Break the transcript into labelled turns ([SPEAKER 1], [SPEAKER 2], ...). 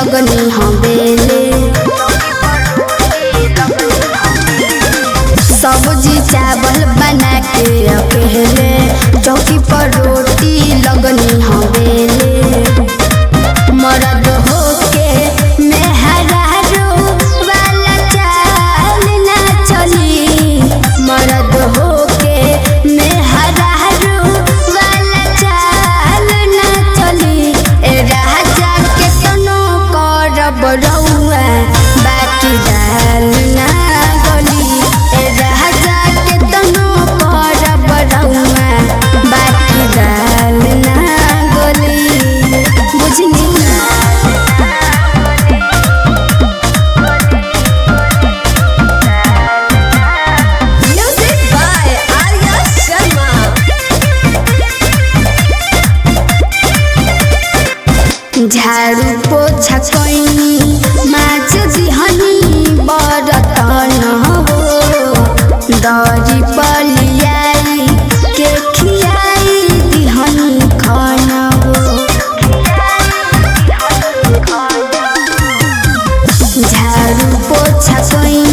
[SPEAKER 1] लगनी हम बेले सब्जी चावल बना के अकेले चौकी पर रोटी लगनी हम बेले मरद होके मेहरारू वाला चाल ना चली मरद होके मेहरारू वाला चाल ना चली ए राजा के तनो करब रउआ बाकी दाल ना गली ए राजा के तनो करब रउआ बाकी दाल ना गली बुझनी
[SPEAKER 2] Music by Arya Sharma.
[SPEAKER 1] झाड़ू पोछा कैनी माछ दिहनी बरतन हो दरी पलियाई के खियाई दिहनी खाना हो झाड़ू पोछा कैनी